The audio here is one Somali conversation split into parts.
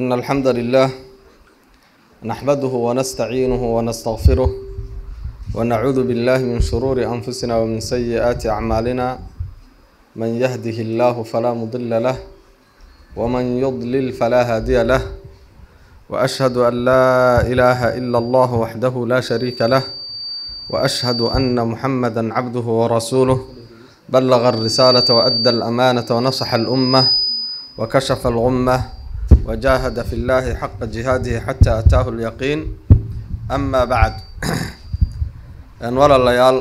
إن الحمد لله نحمده ونستعينه ونستغفره ونعوذ بالله من شرور أنفسنا ومن سيئات أعمالنا من يهده الله فلا مضل له ومن يضلل فلا هادي له وأشهد أن لا إله إلا الله وحده لا شريك له وأشهد أن محمدا عبده ورسوله بلغ الرسالة وأدى الأمانة ونصح الأمة وكشف الغمة وجاهد في الله حق جهاده حتى أتاه اليقين أما بعد walaalayaal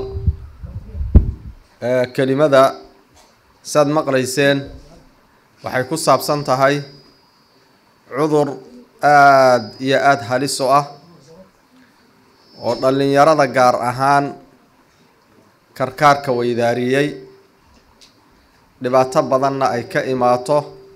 kelimada saad maqlayseen waxay ku saabsan tahay cudur aada iyo aada halis u ah oo dhallinyarada gaar ahaan karkaarka weydaariyey dhibaato badanna ay ka imaato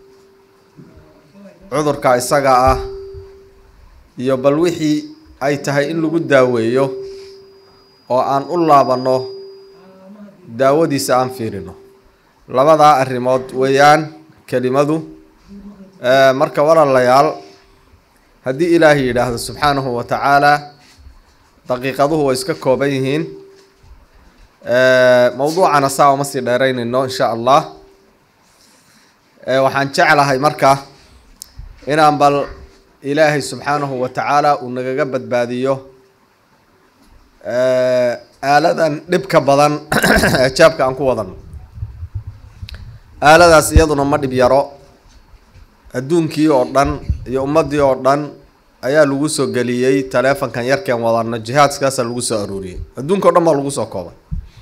cudurka isaga ah iyo bal wixii ay tahay in lagu daaweeyo oo aan u laabanno daawadiisa aan fiirino labadaa arrimood weeyaan kelimadu marka walaalayaal haddii ilaahay yidhaahdo subxaanahu wa tacaalaa daqiiqaduhu way iska kooban yihiin mowduucana saa uma sii dheeraynayno insha allah waxaan jeclahay marka inaan bal ilaahay subxaanahu wa tacaala uu nagaga badbaadiyo aaladan dhibka badan ee jaabka aan ku wadano aaladaas iyaduna ma dhib yaro adduunkii oo dhan iyo ummaddii oo dhan ayaa lagu soo geliyey taleefonkan yarkeen wadano jihaadskaasaa lagu soo aruuriyey adduunka o dhan baa lagu soo koobay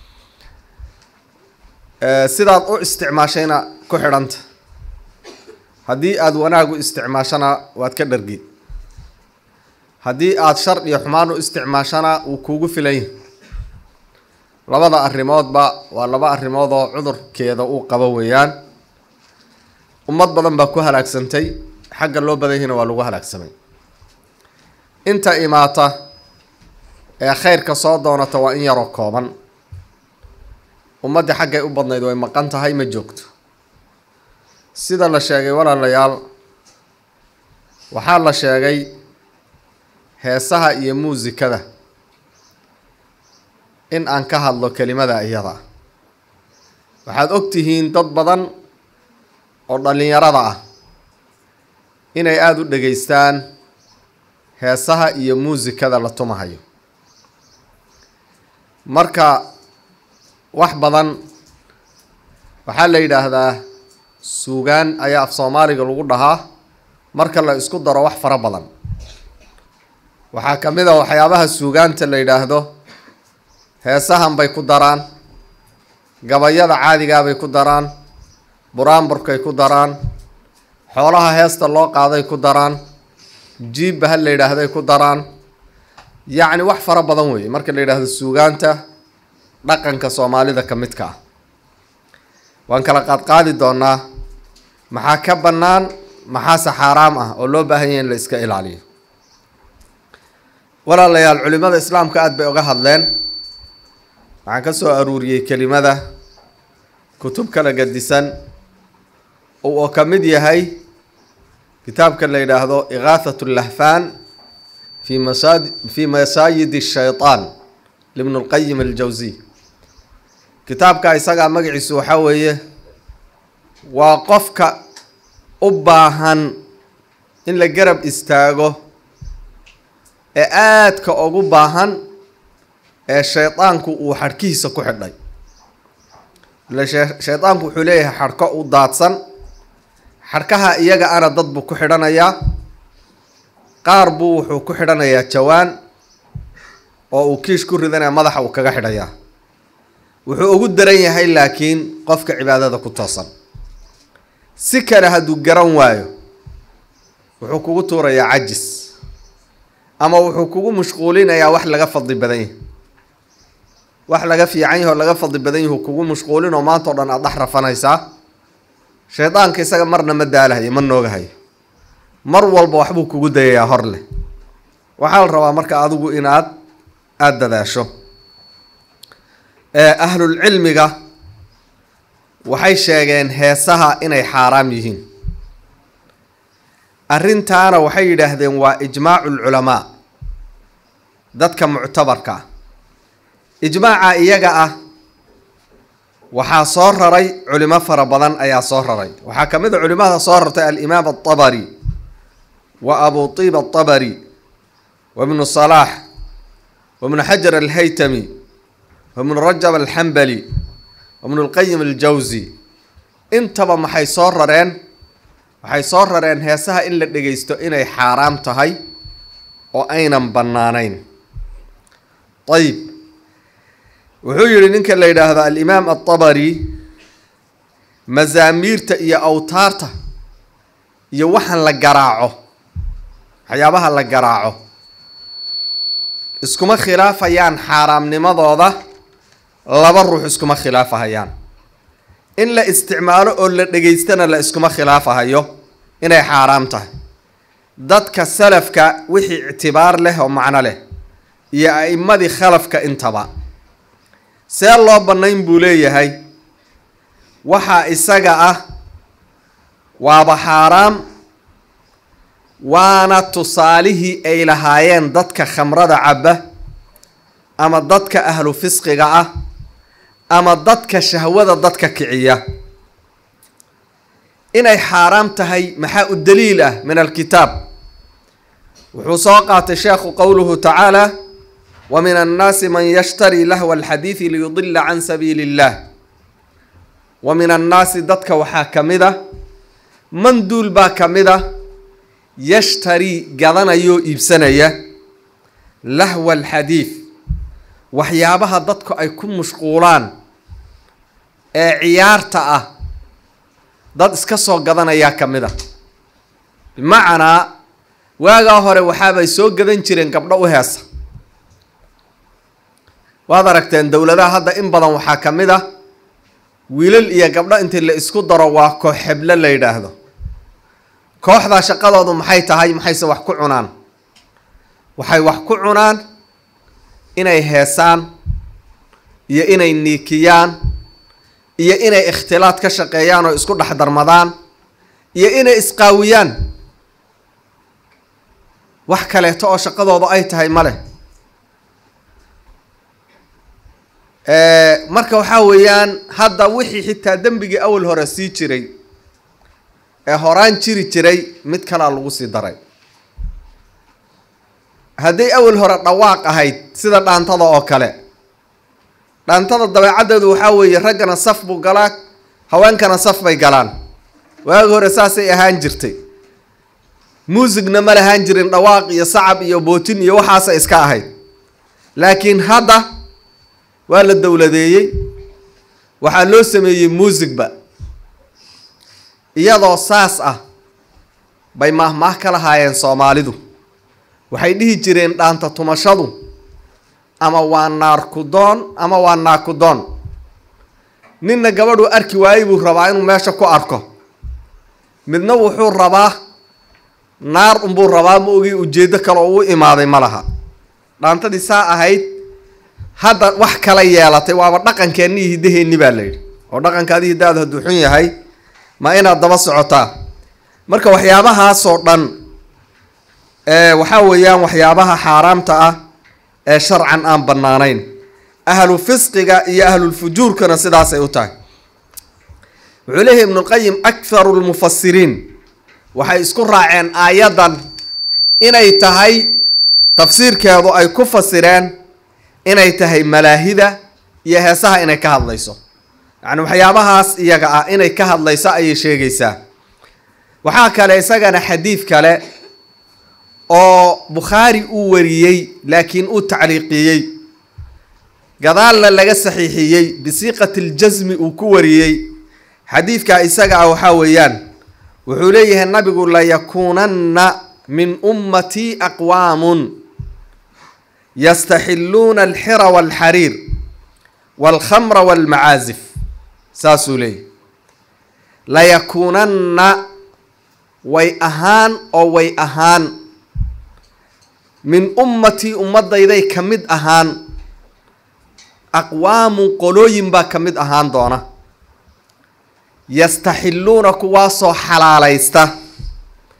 sidaad u isticmaashayna ku xidhanta haddii aada wanaag u isticmaashana waad ka dhargi haddii aada shar iyo xumaan u isticmaashana wuu kuugu filan yahi labada arrimoodba waa laba arrimood oo cudurkeeda uu qabo weeyaan ummad badan baa ku halaagsantay xagga loo badan yahina waa lagu halaagsamay inta imaata ee khayrka soo doonata waa in yaroo kooban ummaddii xaggay u badnayd way maqan tahay ma joogto sida la sheegay walaalayaal waxaa la sheegay heesaha iyo muusikada in aan ka hadlo kelimada iyada waxaad og tihiin dad badan oo dhallinyarada ah inay aada u dhegaystaan heesaha iyo muusikada la tumahayo marka wax badan waxaa la yidhaahdaa suugaan ayaa af soomaaliga lagu dhahaa marka la isku daro wax fara badan waxaa ka mid a waxyaabaha suugaanta la yidhaahdo heesahan bay ku daraan gabayada caadigaabay ku daraan buraanburkay ku daraan xoolaha heesta loo qaaday ku daraan jiibba ha la yidhaahday ku daraan yacni wax fara badan weeye marka la yidhaahdo suugaanta dhaqanka soomaalida ka midka ah waan kala qaadqaadi doonaa maxaa ka bannaan maxaase xaaraam ah oo loo baahan yahay in la iska ilaaliyo walaalayaal culimada islaamka aada bay uga hadleen waxaan ka soo aruuriyey kelimada kutub kala gadisan oo ka mid yahay kitaabka la yidhaahdo ikaahat lahfaan fi masaad fi masaayid shayطaan libn اlqayim aljawsiy kitaabka isagaa magaciisu waxaa weeye waa qofka u baahan in la garab istaago ee aadka ugu baahan ee shaydaanku uu xadhkihiisa ku xidhay ile shaydaanku wuxuu leeyahay xadhko u daadsan xadhkaha iyaga ana dad buu ku xidhanayaa qaar buu wuxuu ku xidhanayaa jawaan oo uu kiish ku ridanaya madaxa uu kaga xidhayaa wuxuu ugu daran yahay laakiin qofka cibaadada ku toosan si kale hadduu garan waayo wuxuu kugu tuurayaa cajis ama wuxuu kugu mashquulinayaa wax laga fadli badan yahay wax laga fiican yahi oo laga fadli badan yahi kugu mashquulin oo maanta o dhan aada dhex rafanaysaa shaydaanka isaga marna ma daalahayo ma noogahayo mar walba waxbuu kugu dayayaa hor leh waxaa la rabaa marka adigu inaad aada dadaasho ahlulcilmiga waxay sheegeen heesaha inay xaaraam yihiin arrintaana waxay yidhaahdeen waa ijmaacu lculamaa dadka muctabarka ah ijmaaca iyaga ah waxaa soo raray culimo fara badan ayaa soo raray waxaa ka mid a culimada soo rartay alimaam atabari wa abu tiib atabari wa ibnu salaax wa ibnu xajar alhaytami wa ibnu rajab alxambali wa ibnu lqayim aljawsi intaba maxay soo rareen waxay soo rareen heesaha in la dhegaysto inay xaaraam tahay oo aynan bannaanayn ayib wuxuu yihi ninka la yidhaahdo alimaam atabari masaamiirta iyo awtaarta iyo waxaan la garaaco waxyaabaha la garaaco iskuma khilaafayaan xaaraamnimadooda laba ruux iskuma khilaafahayaan in la isticmaalo oo la dhegaystana la iskuma khilaafahayo inay xaaraam tahay dadka salafka wixii ictibaar leh oo macno leh iyo a'imadii khalafka intaba see loo bannayn buu leeyahay waxaa isaga ah waaba xaaraam waana tusaalihii ay lahaayeen dadka khamrada cabba ama dadka ahlu fisqiga ah ama dadka shahwada dadka kiciya inay xaaraam tahay maxaa u daliil ah min alkitaab wuxuu soo qaatay sheekhu qowluhu tacaala wa min annaasi man yashtari lahwa alxadiidi liyudila can sabiili illah wa min annaasi dadka waxaa ka mid a man duul baa ka mid a yashtarii gadanayoo iibsanaya lahwa alxadiid waxyaabaha dadku ay ku mashquulaan ee ciyaarta ah dad iska soo gadanayaa ka mid a bimacnaa waagaa hore waxaabay soo gadan jireen gabdho u heesa waad aragteen dowladaha hadda in badan waxaa ka mid ah wiilal iyo gabdho intii la isku daro waa koox xeblo la yidhaahdo kooxdaa shaqadoodu maxay tahay maxayse wax ku cunaan waxay wax ku cunaan inay heesaan iyo inay niikiyaan iyo inay ikhtilaad ka shaqeeyaan oo isku dhex darmadaan iyo inay isqaawiyaan wax kaleeto oo shaqadooda ay tahay ma leh marka waxaa weeyaan hadda wixii xitaa dembigii awal hore sii jiray ee horaan jiri jiray mid kalaa lagu sii daray hadday awal hore dhawaaq ahayd sida dhaantada oo kale dhaantada dabeecaddeedu waxaa weeye raggana saf buu galaa haweenkana saf bay galaan waagi hore saasay ahaan jirtay muusigna ma lahaan jirin dhawaaq iyo sacab iyo bootin iyo waxaasa iska ahayd laakiin hadda waa la dowladeeyey waxaa loo sameeyey muusigba iyadoo saas ah bay maahmaah ka lahaayeen soomaalidu waxay dhihi jireen dhaanta tumashadu ama waa naarkudoon ama waa naakudoon ninna gabadhuu arki waayey buu rabaa inuu meesha ku arko midna wuxuu rabaa naar unbuu rabaa ma ogii ujeeddo kale oo u imaaday ma laha dhaantadii saa ahayd hadda wax kala yeelatay waaba dhaqankeenni iyo hiddaheenni baa la yidhi oo dhaqankaadi hiddaadu hadduu xun yahay ma inaad daba socotaa marka waxyaabahaasoo dhan waxaa weeyaan waxyaabaha xaaraamta ah ee sharcan aan bannaanayn ahlu fisqiga iyo ahlulfujuurkana sidaasay u tahay wuxuu leeyahy ibnulqayim akharu lmufasiriin waxay isku raaceen aayaddan inay tahay tafsiirkeedu ay ku fasireen inay tahay malaahida iyo heesaha inay ka hadlayso yacni waxyaabahaas iyaga ah inay ka hadlayso ayay sheegaysaa waxaa kale isagana xadiid kale oo bukhaari uu wariyey laakiin uu tacliiqiyey gadaalna laga saxiixiyey bisiiqati ljasmi uu ku wariyey xadiidka isaga ah waxaa weeyaan wuxuu leeyahay nabigu layakuunanna min ummatii aqwaamun yastaxiluuna alxira walxariir walkhamra walmacaazif saasuu leeyahy layakuunanna way ahaan oo way ahaan min ummatii ummadayday ka mid ahaan aqwaamun qolooyin baa ka mid ahaan doona yastaxiluuna kuwaasoo xalaalaysta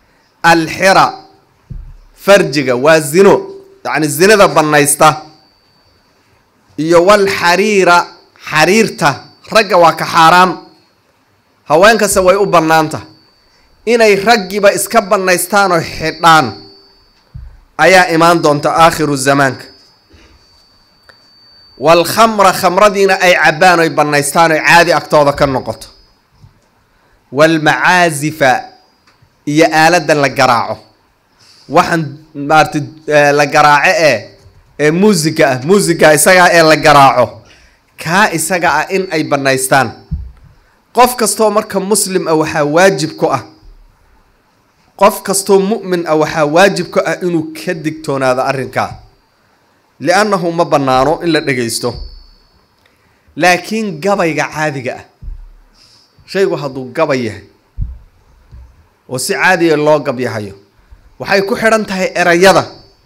alxira farjiga waa zino yacni zinada bannaysta iyo walxariira xariirta ragga waa ka xaaraam haweenkase way u bannaanta inay raggiiba iska bannaystaan oo xidhaan ayaa imaan doonta aakhiru zamaanka waalkhamra khamradiina ay cabbaan oy bannaystaan oy caadi agtooda ka noqoto waalmacaazifa iyo aaladda la garaaco waxaan maarata la garaaco ee ee muusiga ah muusiga isagaa ee la garaaco kaa isaga ah in ay bannaystaan qof kastoo marka muslim ah waxaa waajib ku ah qof kastoo mu'min ah waxaa waajib ku ah inuu ka digtoonaado arrinkaa li-annahu ma bannaano in la dhagaysto laakiin gabayga caadiga ah shaygu hadduu gabay yahay oo si caadiya loo gabyahayo waxay ku xidhan tahay erayada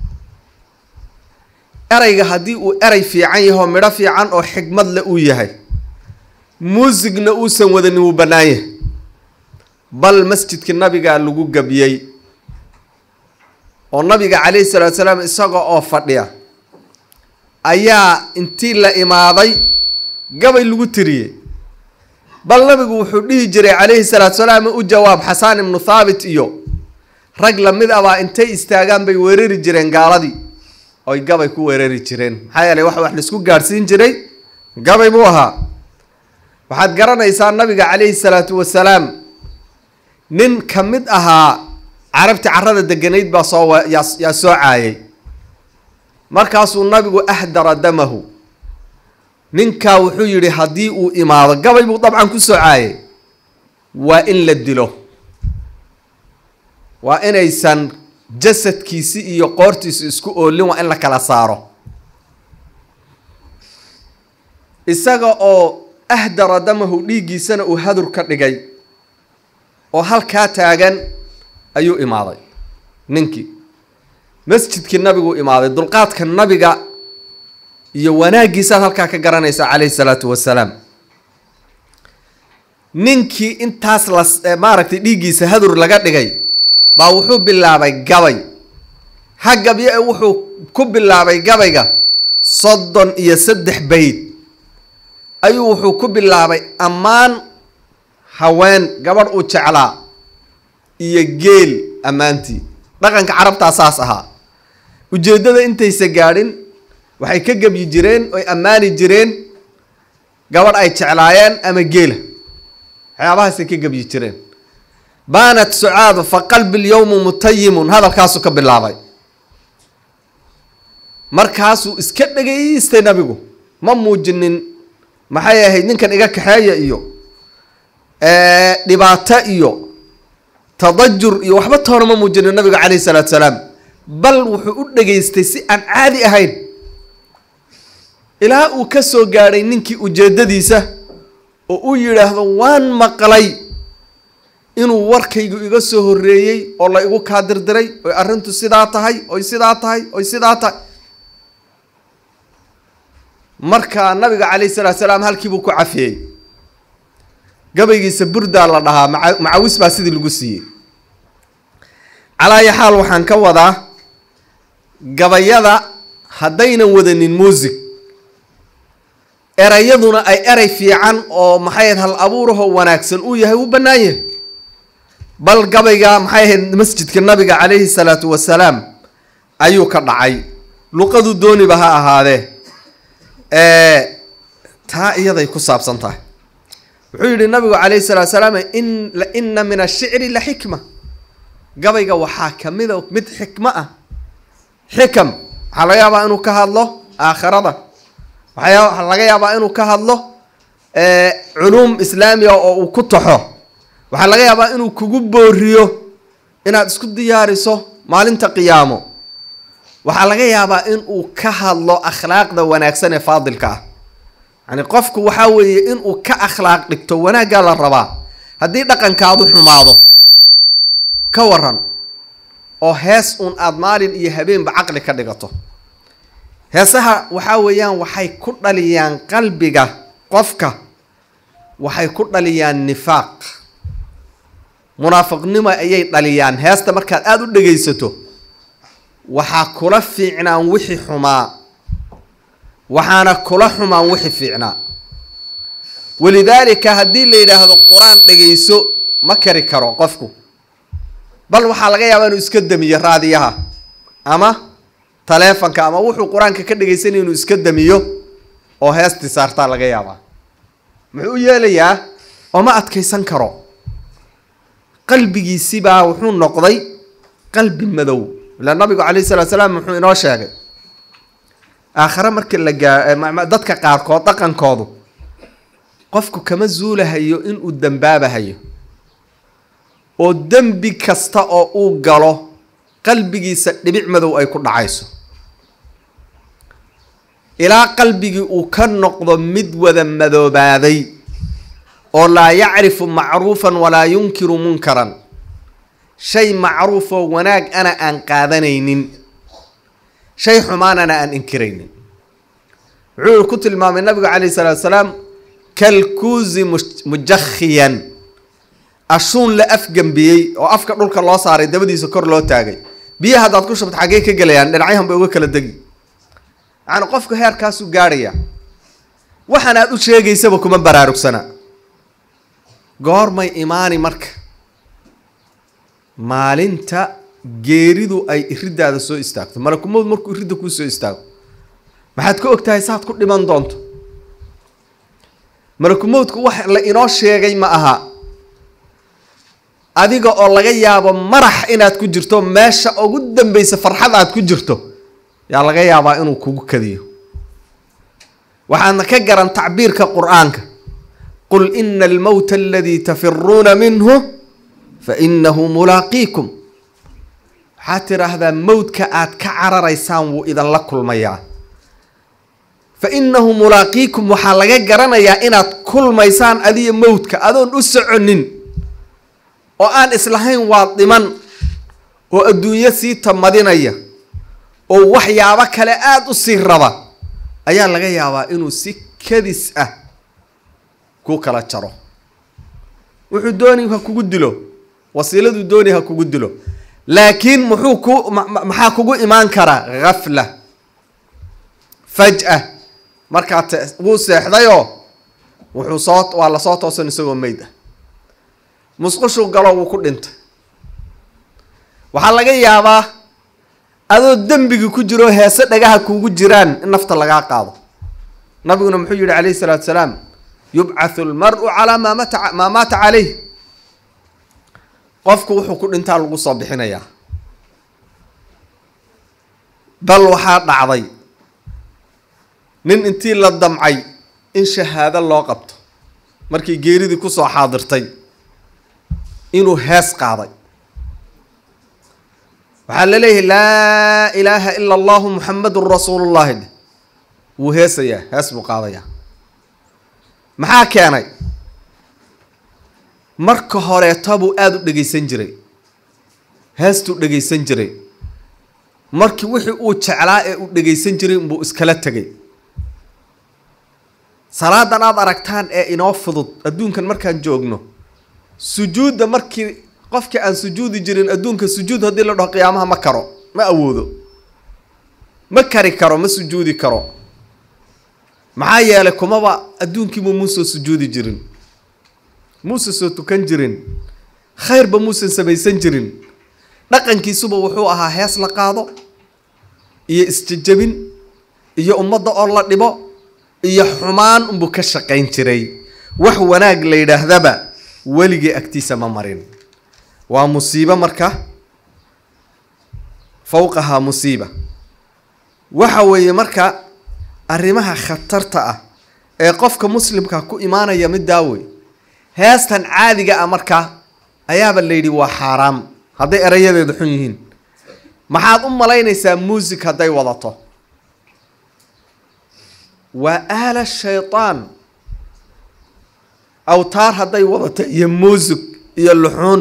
erayga haddii uu eray fiican yahay oo midho fiican oo xigmad le uu yahay muusigna uusan wadanin wuu bannaan yahay bal masjidka nabigaa lagu gabiyey oo nabiga calayhi salaatu salaam isaga oo fadhiya ayaa intii la imaaday gabay lagu tiriyey bal nabigu wuxuu dhihi jiray calayhi salaatu salaam u jawaab xasaan ibnu thaabit iyo rag lamid abaa intay istaagaan bay weerari jireen gaaladii oy gabay ku weerari jireen maxaa yeelay wax wax laisku gaadhsiin jiray gabay buu ahaa waxaad garanaysaa nabiga calayhi salaatu wasalaam nin ka mid ahaa carabti carrada deganayd baa soo yaa soo caayay markaasuu nabigu ahdara damahu ninkaa wuxuu yidhi haddii uu imaado gabay buu dabcan ku soo caayay waa in la dilo waa inaysan jasadkiisi iyo qoortiisu isku oolin waa in la kala saaro isaga oo ahdara damahu dhiiggiisana uu hadur ka dhigay oo halkaa taagan ayuu imaaday ninkii masjidkii nabiguu imaaday dulqaadka nabiga iyo wanaaggiisaad halkaa ka garanaysaa calayhi salaatu wasalaam ninkii intaas la maaragtay dhiiggiisa hadur laga dhigay baa wuxuu bilaabay gabay ha gabyo ee wuxuu ku bilaabay gabayga soddon iyo saddex bayd ayuu wuxuu ku bilaabay ammaan haween gabadh uu jeclaa iyo geel ammaantii dhaqanka carabtaa saas ahaa ujeeddada intaysa gaadhin waxay ka gebyi jireen oy ammaani jireen gabadh ay jeclaayeen ama geela waxyaabahaasay ka gebyi jireen baanat sucaadu fa qalbi lyowmu mutayimun hadalkaasuu ka bilaabay markaasuu iska dhegaystay nabigu ma muujinin maxay ahayd ninkan iga kaxeeya iyo dhibaato iyo tadajur iyo waxba toona ma muujinin nabigu calayhi salaatu salaam bal wuxuu u dhegaystay si aan caadi ahayn ilaa uu ka soo gaadhay ninkii ujeeddadiisa oo u yidhaahdo waan maqlay inuu warkaygu iga soo horreeyey oo la igu kaa dirdiray oy arrintu sidaa tahay oy sidaa tahay oy sidaa tahay marka nabiga calayhi salaatu salaam halkiibuu ku cafiyey gabaygiisa burdaa la dhahaa maca macawis baa sidii lagu siiyey calaayo xaal waxaan ka wadaa gabayada haddaynan wadanin muusig erayaduna ay eray fiican oo maxay ahayd hal abuurahoo wanaagsan uu yahay wuu bannaan yahay bal gabayga maxay ahayd masjidka nabiga calayhi salaatu wasalaam ayuu ka dhacay luqadu dooniba ha ahaadee taa iyaday ku saabsan tahay wuxuu yidhi nabigu calayhi salaatu salaam in ina min ashicri la xikma gabayga waxaa kamida mid xikmo ah xikam waxaa laga yaabaa inuu ka hadlo aakhirada waxaa laga yaabaa inuu ka hadlo culuum islaamiga oo uu ku taxo waxaa laga yaabaa inuu kugu booriyo inaad isku diyaariso maalinta qiyaamo waxaa laga yaabaa in uu ka hadlo akhlaaqda wanaagsan ee faadilka ah yani qofku waxaa weeye inuu ka akhlaaq dhigto wanaaggaa la rabaa haddii dhaqankaadu xumaado ka waran oo hees uun aada maalin iyo habeenba caqli ka dhigato heesaha waxaa weeyaan waxay ku dhaliyaan qalbiga qofka waxay ku dhaliyaan nifaaq munaafiqnimo ayay dhaliyaan heesta markaad aada u dhegaysato waxaa kula fiicnaan wixii xumaa waxaana kula xumaan wixii fiicnaa walidaalika haddii la yidhaahdo qur-aan dhegayso ma kari karo qofku bal waxaa laga yaabaa inuu iska damiyo raadiyaha ama taleefonka ama wuxuu qur-aanka ka dhegaysanaya inuu iska damiyo oo heestii saartaa laga yaabaa muxuu u yeelayaa oo ma adkaysan karo qalbigiisibaa wuxuu noqday qalbi madow ila nabigu calayhi salatu salaam muxuu inoo sheegay aakhare markii la gaa dadka qaarkood dhaqankoodu qofku kama zuulahayo inuu dembaabahayo oo dembi kasta oo uu galo qalbigiisa dhibic madow ay ku dhacayso ilaa qalbigii uu ka noqdo mid wada madoobaaday oo laa yacrifu macruufan walaa yunkiru munkaran shay macruufoo wanaag ana aan qaadanaynin shay xumaanana aan inkiraynin wuxuu ku tilmaamay nabigu calayhi salaatu salaam kalkuusi mujakhiyan ashuun la afgambiyey oo afka dhulka loo saaray dabadiisa kor loo taagay biyaha haddaad ku shubto xaggee ka gelayaan dhinacyahan bay uga kala degi yacani qofku heerkaasuu gaadhaya waxaan aad u sheegaysaba kuma baraarugsana goormay imaani marka maalinta geeridu ay iriddaada soo istaagto malakumood markuu iridda kuu soo istaago maxaad ka og tahay saad ku dhiman doonto malakumoodku wax la inoo sheegay ma aha adiga oo laga yaabo marax inaad ku jirto meesha ugu dambeysa farxad aad ku jirto yaa laga yaabaa inuu kugu kadiyo waxaadna ka garan tacbiirka qur-aanka qul ina almowta aladii tafiruuna minhu fa inahu mulaaqiikum waxaad tidhaahdaa mowdka aad ka cararaysaan wuu idinla kulmayaa fa inahu mulaaqiikum waxaa laga garanayaa inaad kulmaysaan adiyo mowdka adoon u soconin oo aan islahayn waa dhiman oo adduunyo sii tamadinaya oo waxyaabo kale aada u sii raba ayaa laga yaabaa inuu si kadis ah ku kala jaro wuxuu dooni ha kugu dilo wasiiladuu dooni ha kugu dilo laakiin muxuu ku maxaa kugu imaan karaa hafla faj-a markaa te wuu seexdayoo wuxuu soo waa lasoo toosan isagoo meyd ah musqushuu galo wuu ku dhintay waxaa laga yaabaa adoo dembigii ku jiro heese dhagaha kuugu jiraan in nafta lagaa qaado nabiguna muxuu yihi calayhi salaatu salaam yubcathu lmaru calaa maa mata maa maata caleyh qofku wuxuu ku dhintaa lagu soo bixinayaa bal waxaa dhacday nin intii la damcay in shahaado loo qabto markii geeridii kusoo xaadirtay inuu hees qaaday waxaa la leeyahay laa ilaaha ila allahu muxamadun rasuulullahi dheh wuu heesayaa hees buu qaadayaa maxaa keenay marka horeeta buu aada u dhegaysan jiray heestuu dhegaysan jiray markii wixii uu jeclaa ee uu dhegaysan jiray inbuu iskala tegay salaadan aada aragtaan ee inoo fudud adduunkan markaan joogno sujuudda markii qofkii aan sujuudi jirin adduunka sujuud haddii la dhaho qiyaamaha ma karo ma awoodo ma kari karo ma sujuudi karo maxaa yeelay kumaba adduunkiiba muusoo sujuudi jirin muuse soo tukan jirin khayrba muusan samaysan jirin dhaqankiisuba wuxuu ahaa hees la qaado iyo isjejabin iyo ummadda oo la dhibo iyo xumaan unbuu ka shaqayn jiray wax wanaag la yidhaahdaba weligii agtiisa ma marin waa musiibo marka fowqahaa musiiba waxa weeye marka arrimaha khatarta ah ee qofka muslimka ku imaanaya mid daawey heestan caadiga ah markaa ayaaba la yidhi waa xaaraam hadday erayadeedu xun yihiin maxaad u malaynaysaa muusig hadday wadato waa aala shaytaan awtaar hadday wadato iyo muusig iyo luxuun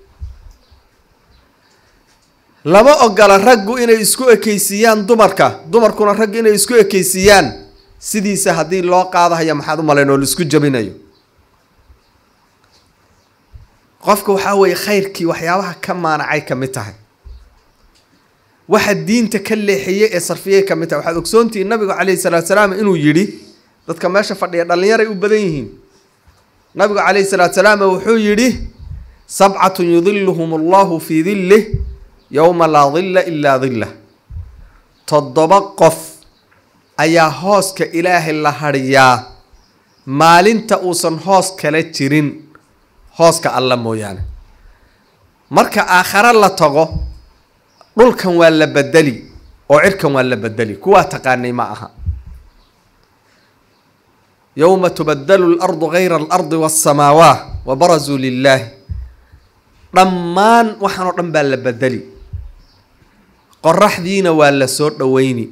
lama ogola raggu inay isku ekeysiiyaan dumarka dumarkuna raggu inay isku ekeysiiyaan sidiisa haddii loo qaadahaya maxaad u malayn oo laisku jabinayo qofka waxaa weeye khayrkii waxyaabaha ka maanacay ka mid tahay waxa diinta ka leexiyey ee sarfiyey ka mid tahay waxaad ogsoontihiin nabigu calayhi salaatu salaam inuu yidhi dadka meesha fadhiya dhallinyaray u badan yihiin nabigu calayhi salaatu salaam wuxuu yidhi sabcatun yudiluhum allahu fii dillih yowma laa dilla ilaa dillah toddoba qof ayaa hooska ilaahay la hadhiyaa maalinta uusan hoos kala jirin hooska alla mooyaane marka aakhare la tago dhulkan waa la bedeli oo cirkan waa la bedeli kuwaa taqaanay ma aha yowma tubadalu lardu gayra alardi wasamaawaat wa barazuu lilaahi dhammaan waxaan oo dhan baa la bedeli qoraxdiina waa la soo dhoweyni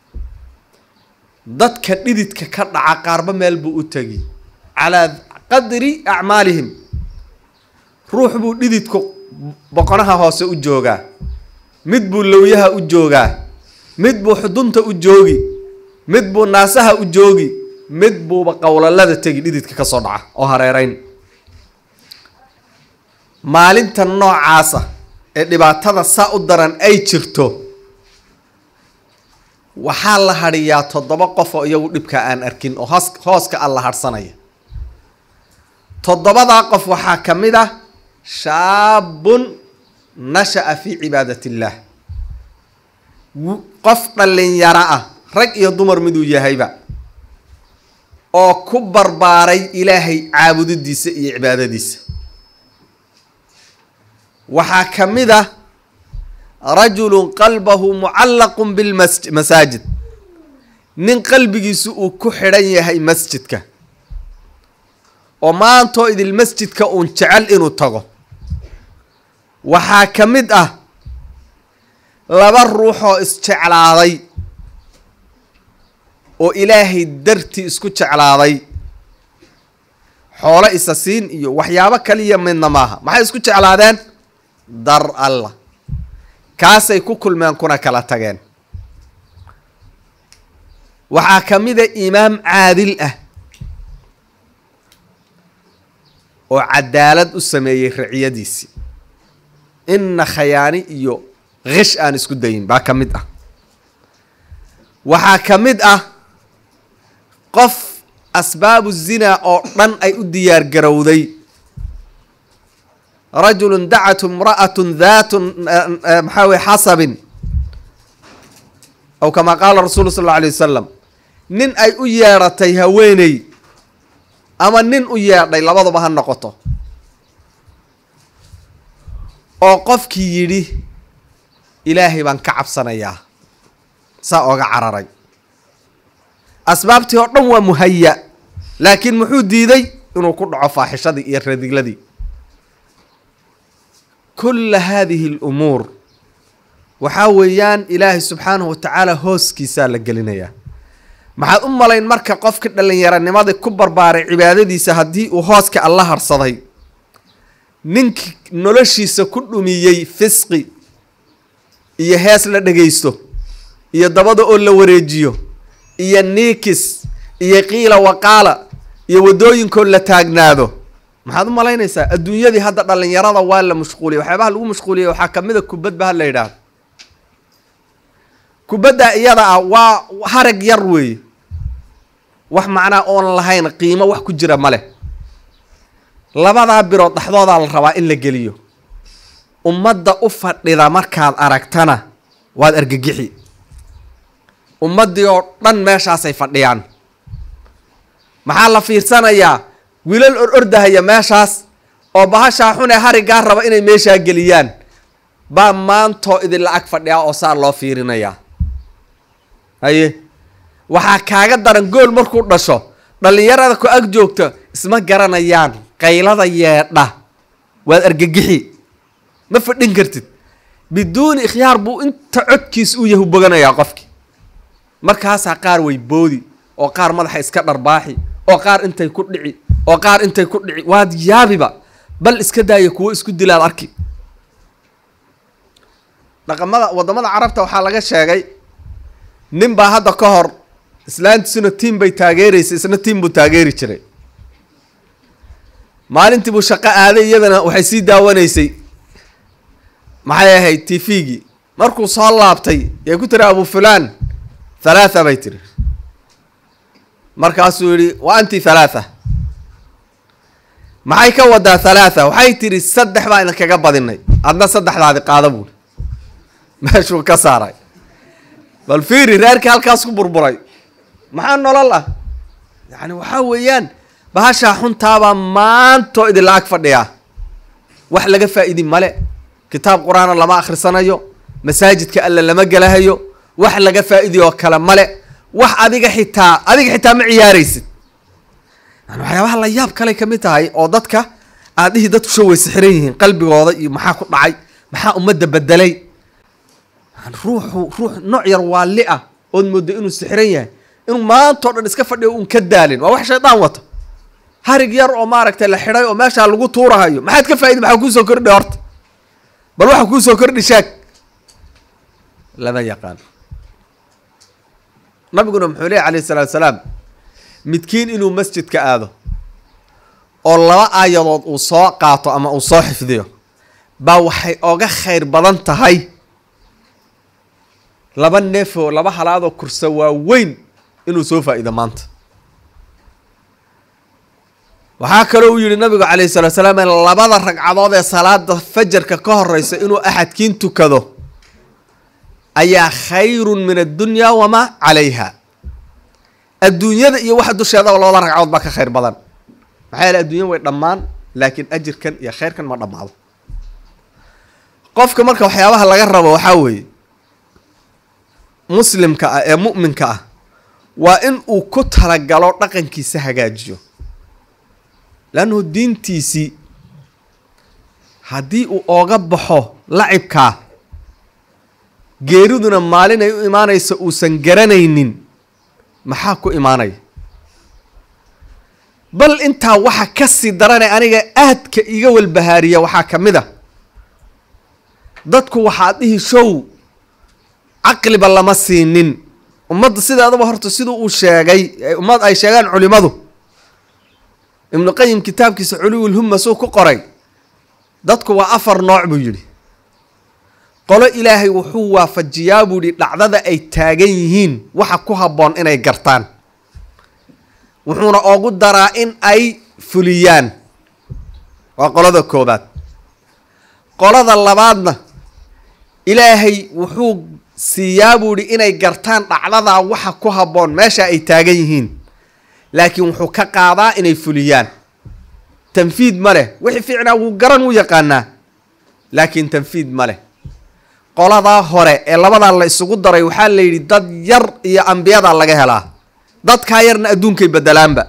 dadka dhididka ka dhaca qaarba meel buu u tegi calaa qadri acmaalihim ruux buu dhididku boqonaha hoose u joogaa mid buu lowyaha u joogaa mid buu xudunta u joogi mid buu naasaha u joogi mid buuba qowlalada tegi dhididka ka soo dhaca oo hareereyn maalinta noocaasa ee dhibaatada saa u daran ay jirto waxaa la hadhiyaa toddoba qof oo iyagu dhibka aan arkin oo hoos hooska alla hadhsanaya toddobadaa qof waxaa ka mid ah shaabun nasha-a fii cibaadat illaah qof dhallinyaro ah rag iyo dumar miduu yahayba oo ku barbaaray ilaahay caabudidiisa iyo cibaadadiisa waxaa ka mid ah rajulun qalbahu mucallaqun bilmasaajid nin qalbigiisu uu ku xidhan yahay masjidka oo maantoo idil masjidka uun jecel inuu tago waxaa ka mid ah laba ruuxoo isjeclaaday oo ilaahay dartii isku jeclaaday xoolo isa siin iyo waxyaabo kaliya midna maaha maxay isku jeclaadeen dar allah kaasay ku kulmeen kuna kala tageen waxaa ka mid a imaam caadil ah oo cadaalad u sameeyey raciyadiisii inna khayaani iyo kish aan isku dayin baa ka mid ah waxaa ka mid ah qof asbaabu zinaa oo dhan ay u diyaar garowday rajulun dacatu imra'atun daatun maxaa weye xasabin aw kamaa qaala rasuulu sal alla alay wasalam nin ay u yeedhatay haweeney ama nin u yeedhay labaduba ha noqoto oo qofkii yidhi ilaahay baan ka cabsanayaa saa ooga cararay asbaabtii oo dhan waa muhaya laakiin muxuu diiday inuu ku dhaco faaxishadii iyo radigladii kulla haadihi alumuur waxaa weeyaan ilaahay subxaanahu watacaala hooskiisaa la gelinayaa maxaad u malayn marka qofka dhallinyaranimadii ku barbaaray cibaadadiisa haddii uu hooska alla harsaday ninkii noloshiisa ku dhumiyey fisqi iyo hees la dhagaysto iyo dabada oo la wareejiyo iyo niikis iyo qiila waqaala iyo waddooyinkoo la taagnaado maxaad u malaynaysaa adduunyadii hadda dhallinyarada waa la mashquuliyay waxyaabaha lagu mashquuliyay waxaa kamid a kubadba ha la yidhaahdo kubadda iyada ah waa harag yar weeye wax macnaa oon lahayn qiimo wax ku jira ma leh labadaa birood dhexdoodaa la rabaa in la geliyo ummadda u fadhida markaad aragtana waad argagixi ummaddii oo dhan meeshaasay fadhiyaan maxaa la fiirsanayaa wiilal or ordahaya meeshaas oo bahashaa xunee harigaa raba inay meeshaa geliyaan baa maantoo idinla ag fadhiyaa oo saa loo fiirinayaa haye waxaa kaaga daran gool markuu dhasho dhallinyarada ku ag joogta isma garanayaan qaylada yeedha waad argagixi ma fadhin kartid biduuni ikhyaar buu inta codkiis u yahu boganayaa qofki markaasaa qaar way boodi oo qaar madaxa iska dharbaaxi oo qaar intay ku dhici oo qaar intay ku dhici waad yaabiba bal iska daaya kuwo isku dilaad arki dhaqamada waddamada carabta waxaa laga sheegay nin baa hadda ka hor islaantiisuna tiim bay taageeraysay isna tiim buu taageeri jiray maalintii buu shaqo aaday iyadana waxay sii daawanaysay maxay ahayd tifigii markuu soo laabtay yay ku tiri abu fulaan halaatha bay tiri markaasuu yihi wa anti halaatha maxay ka wadaa halaatha waxay tiri saddex baa idinkaga badinay adna saddexdaadi qaada buuri meeshuu ka saaray bal fiiri reerkii halkaas ku burburay maxaa nolol ah yacni waxaa weeyaan bahashaa xuntaabaa maantoo idinla ag fadhiyaa wax laga faa-idi male kitaab qur-aana lama akhrisanayo masaajidka alle lama gelahayo wax laga faa-idi oo kale male wax adiga xitaa adiga xitaa ma ciyaaraysid yani waxyaabaha la yaab kale kamid tahay oo dadka aadihii dadku sho way sixiran yihiin qalbigooda iyo maxaa ku dhacay maxaa ummadda bedelay ruuxu ruux nooc yar waali ah ood moodo inuu sixiran yahay inuu maantao dhan iska fadhiyo un ka daalin waa wax shaydaan wata harig yar oo maaragtay la xidhay oo meeshaa lagu tuurahayo maxaad ka faaidi maxaa kuusoo kordhi horta bal waxa kuusoo kordhi sheeg lama yaqaan nabiguna muxuu leey alayh isalaatu salaam midkiin inuu masjidka aado oo laba aayadood uu soo qaato ama uu soo xifdiyo baa waxay oga khayr badan tahay laba neefoo laba halaadoo kursa waaweyn inuu soo faa-iido maanta waxaa kaloo uu yihi nabigu calayhi salatu salaam labada ragcadood ee salaada fajarka ka horeysa inuu axadkiin tukado ayaa khayrun min addunya wamaa calayha adduunyada iyo waxa dusheedaba labada ragcadood baa ka khayr badan maxaa yeele adduunya way dhammaan laakiin ajirkan iyo khayrkan ma dhammaado qofka marka waxyaabaha laga rabo waxaa weeye muslimka ah ee mu'minka ah waa in uu ku talagalo dhaqankiisa hagaajiyo leannahu diintiisii haddii uu ooga baxo lacibkaa geeriduna maalin ay u imaanayso uusan garanaynin maxaa ku imaanaya bal intaa waxa ka sii darane aniga aadka iga walbahaariya waxaa ka mid a dadku waxaad dhihi show caqliba lama siinin ummadda sideedaba horta siduu uu sheegay ummad ay sheegaan culimadu ibnu qayim kitaabkiisa culuwulhumma suu ku qoray dadku waa afar nooc buu yidhi qolo ilaahay wuxuu waafajiyaa buu yihi dhacdada ay taagan yihiin waxa ku habboon inay gartaan wuxuuna oogu daraa in ay fuliyaan waa qolada koobaad qolada labaadna ilaahay wuxuu siiyaa buu yihi inay gartaan dhacdadaa waxa ku habboon meesha ay taagan yihiin laakiin wuxuu ka qaadaa inay fuliyaan tanfiid ma leh wixii fiicnaa wuu garan wuu yaqaanaa laakiin tanfiid ma leh qoladaa hore ee labadaa la isugu daray waxaa la yidhi dad yar iyo ambiyadaa laga helaa dadkaa yarna adduunkay bedelaanba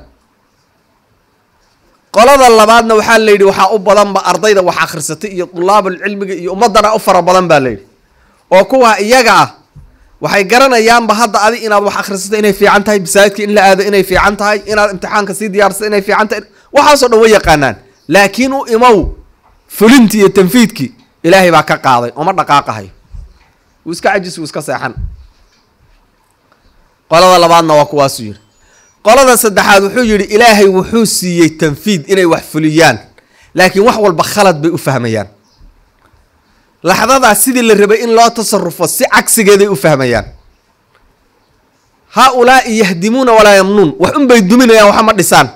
qolada labaadna waxaa la yidhi waxaa u badanba ardayda wax akhrisatay iyo dulaabul cilmiga iyo ummadana u fara badan baa la yidhi oo kuwaa iyaga ah waxay garanayaanba hadda adi inaad wax akhrisato inay fiican tahay masaajidka in la aado inay fiican tahay inaad imtixaanka sii diyaarsato inay fiican tahay waxaasoo dhan way yaqaanaan laakiin u imow fulintii iyo tanfiidkii ilaahay baa ka qaaday ooma dhaqaaqahayo wuu iska cajis wuu iska seexan qolada labaadna waa kuwaasuu yidhi qolada saddexaad wuxuu yidhi ilaahay wuxuu siiyey tanfiid inay wax fuliyaan laakiin wax walba khalad bay u fahmayaan laxdadaas sidii la rabay in loo tasarufo si cagsigeeday u fahmayaan haa ulaa'i yahdimuuna walaa yamnuun wax unbay duminayaan waxa ma dhisaan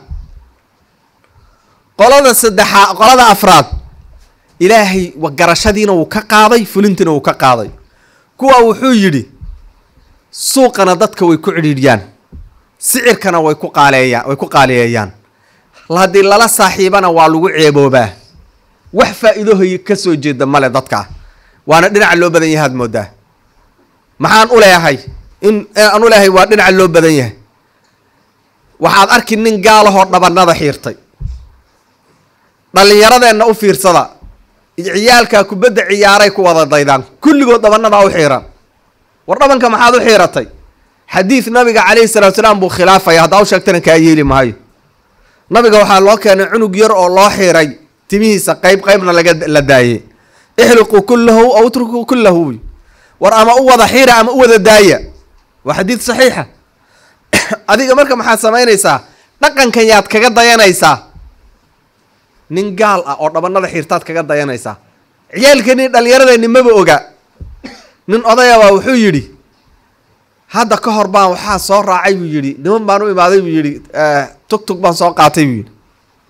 qolada saddexaa qolada afraad ilaahay garashadiina wuu ka qaaday fulintiina wuu ka qaaday kuwa wuxuu yidhi suuqana dadka way ku cidhiidhyaan sicirkana way ku qaaleeyaan way ku qaaliyeeyaan haddii lala saaxiibana waa lagu ceeboobaa wax faa-iidohoy ka soo jeeda male dadka waana dhinaca loo badan yahay ad moodaa maxaan u leeyahay in aan u leeyahay waa dhinaca loo badan yahay waxaad arki nin gaalahoo dhabanada xiirtay dhallinyaradeenna u fiirsada ciyaalkaa kubadda ciyaaray ku wada daydaan kulligood dhabanadaa u xiiran war dhabanka maxaad u xiiratay xadiid nabiga calayhi salatu salaam buu khilaafaya haddaa u sheegtana kaa yeeli maayo nabiga waxaa loo keenay cunug yar oo loo xiiray timihiisa qeyb qeybna laga la daayey ixliquu kullahu aw utrukuu kullahu war ama u wada xiira ama u wada daaya waa xadiid saxiixa adiga marka maxaad samaynaysaa dhaqankan yaad kaga dayanaysaa nin gaal ah oo dhabanada xiirtaad kaga dayanaysaa ciyaalkeeni dhallinyaradeenni maba oga nin odayabaa wuxuu yidhi hadda ka hor baan waxaa soo raacay buu yidhi niman baan u imaaday buu yidhi tugtug baan soo qaatay buu yidhi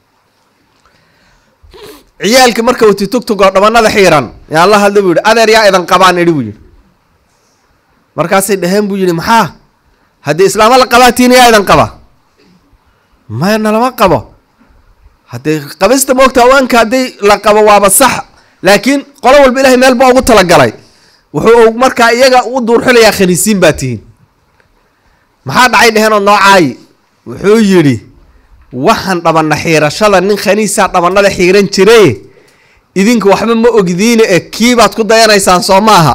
ciyaalkii marka wati tugtug oo dhabanada xiiran yaan la hadla buu yidhi adeer yaa idan qabaan idhi buu yidhi markaasay dhaheen buu yidhi maxaa haddii islaamo la qabaatiin yaa idan qaba maya nalama qabo haddee qabista moogta awaanka haddii la qabo waaba sax laakiin qolo walba ilahay meel baa ugu talagalay wuxuu markaa iyaga u duurxilayaa khaniisiin baa tihiin maxaa dhacay dheheenoo noocaayi wuxuu yidhi waxaan dhabana xiirashada nin khaniisaa dhabanada xiiran jiray idinka waxba ma ogdiine e kiibaad ku dayanaysaan soo maaha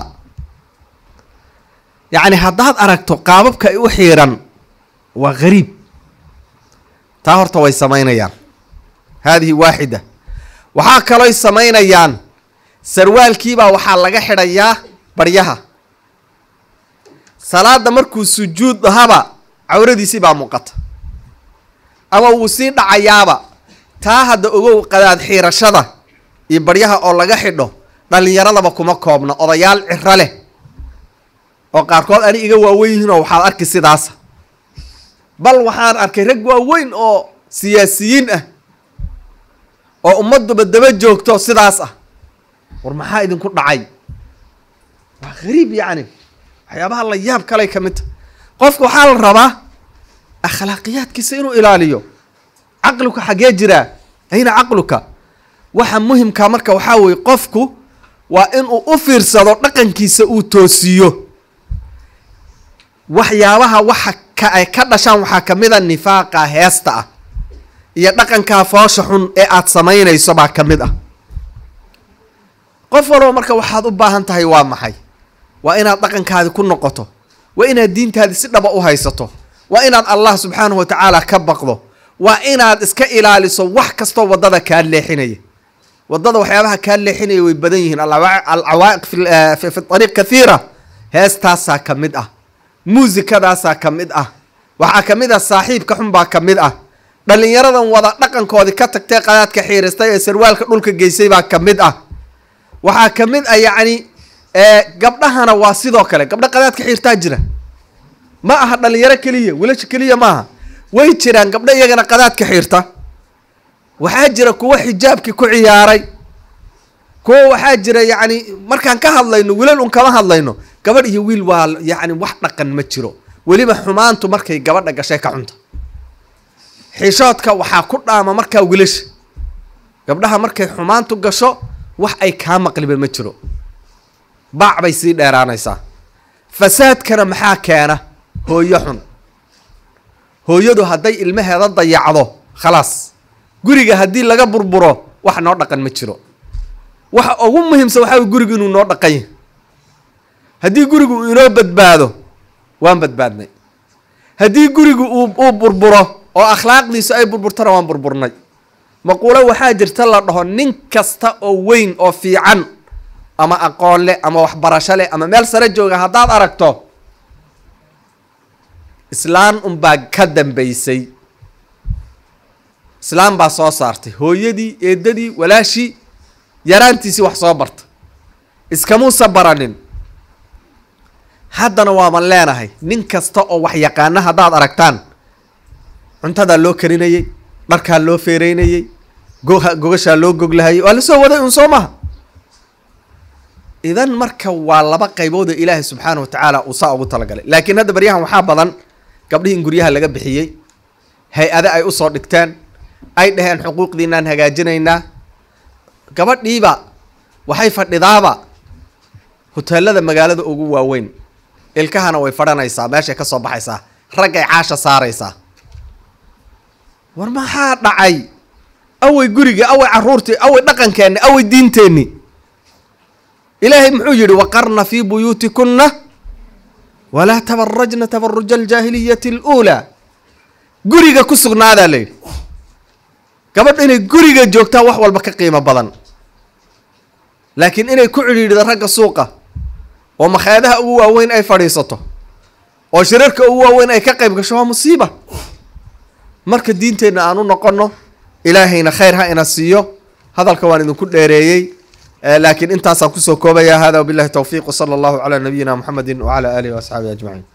yacni haddaad aragto qaababka ay u xiiran waa gariib taa horta way samaynayaan haadihi waaxida waxaa kalooy samaynayaan sarwaalkiibaa waxaa laga xidhayaa baryaha salaada markuu sujuud ahaba cawradiisii baa muuqata ama wuu sii dhacayaaba taa hadda ogow qadaad xiirashada iyo baryaha oo laga xidho dhallinyaradaba kuma koobna odayaal ciro leh oo qaarkood ani iga waaweyn yihiinoo waxaad arki sidaasa bal waxaan arkay rag waaweyn oo siyaasiyiin ah oo ummadduba daba joogto sidaas ah war maxaa idinku dhacay waa gariib yacni waxyaabaha la yaab kaley ka mid ta qofka waxaa la rabaa akhlaaqiyaadkiisa inuu ilaaliyo caqluka xaggee jiraa ayna caqluka waxa muhimkaa marka waxaa weeye qofku waa inuu u fiirsado dhaqankiisa uu toosiyo waxyaabaha waxa ka ay ka dhashaan waxaa ka mid a nifaaqa heesta ah iyo dhaqankaa foosha xun ee aada samaynayso baa ka mid ah qof walba marka waxaad u baahan tahay waa maxay waa inaad dhaqankaadi ku noqoto waa inaad diintaadi si dhaba u haysato waa inaad allah subxaanahu wa tacaala ka baqdo waa inaad iska ilaaliso wax kastoo waddada kaa leexinaya waddada waxyaabaha kaa leexinaya way badan yihiin alcawaa'iq fi ariiq kathiira heestaasaa ka mid ah muusikadaasaa ka mid ah waxaa ka mid ah saaxiibka xun baa ka mid ah dhallinyaradan wada dhaqankoodii ka tagtay qadaadka xiiristay ee sarwaalka dhulka geysay baa ka mid ah waxaa ka mid ah yacni gabdhahana waa sidoo kale gabdho qadaadka xiirtaa jira ma aha dhalinyaro keliya wilasha keliya maaha way jiraan gabdho iyagana qadaadka xiirta waxaa jira kuwo xijaabkii ku ciyaaray kuwo waxaa jira yacni markaan ka hadlayno wilal un kama hadlayno gabadh iyo wiil waa yacni wax dhaqan ma jiro weliba xumaantu markay gabadha gashay ka cunta xishoodka waxaa ku dhaama markaa wilasha gabdhaha markay xumaantu gasho wax ay kaa maqliba ma jiro baac bay sii dheeraanaysaa fasaadkana maxaa keena hooyo xun hooyadu hadday ilmaheeda dayacdo khalaas guriga haddii laga burburo wax noo dhaqan ma jiro waxa ugu muhiimsan waxaa way gurigu inuu noo dhaqan yahay haddii gurigu uu inoo badbaado waan badbaadnay haddii gurigu uu uu burburo oo akhlaaqdiisu ay burburtana waan burburnay maquulo waxaa jirta la dhaho nin kasta oo weyn oo fiican ama aqoon leh ama waxbarasho leh ama meel sare jooga haddaad aragto islaan unbaa ka dambaysay islaam baa soo saartay hooyadii eedadii walaashii yaraantiisii wax soo barta iskamuusa baranin haddana waaman leenahay nin kasta oo wax yaqaana haddaad aragtaan cuntadaa loo karinayey dharkaa loo feereynayey go- gogashaa loo goglahayay waa lasoo waday un soo maha idan marka waa laba qaybood oo ilaahay subxaana wa tacaala uu saa ugu talagalay laakiin hadda baryahan waxaa badan gabdhihii in guryaha laga bixiyey hay-ade ay usoo dhigteen ay dhaheen xuquuqdiinaan hagaajinaynaa gabadhiiba waxay fadhidaaba hoteelada magaalada ugu waaweyn ilkahana way fadhanaysaa meeshay ka soo baxaysaa raggay caasha saaraysaa war maxaa dhacay awey guriga awey caruurtii awey dhaqankeenni awey diinteenni ilaahay muxuu yihi waqarna fii buyuutikunna walaa tabarajna tabaruja aljaahiliyati aluulaa guriga ku sugnaadaa la yidhi gabadh inay guriga joogtaa wax walba ka qiimo badan laakiin inay ku cidhiidhdo ragga suuqa oo makhaayadaha ugu waaweyn ay fadhiisato oo shirarka ugu waaweyn ay ka qayb gasho waa musiiba marka diinteenna aan u noqonno ilaahayna khayr ha ina siiyo hadalka waan idinku dheereeyey laakiin intaasaan kusoo koobaya hada wabillahi towfiiq wsala allahu calaa nabiyina muxamedi wacala aalihi waasxaabihi ajmaciin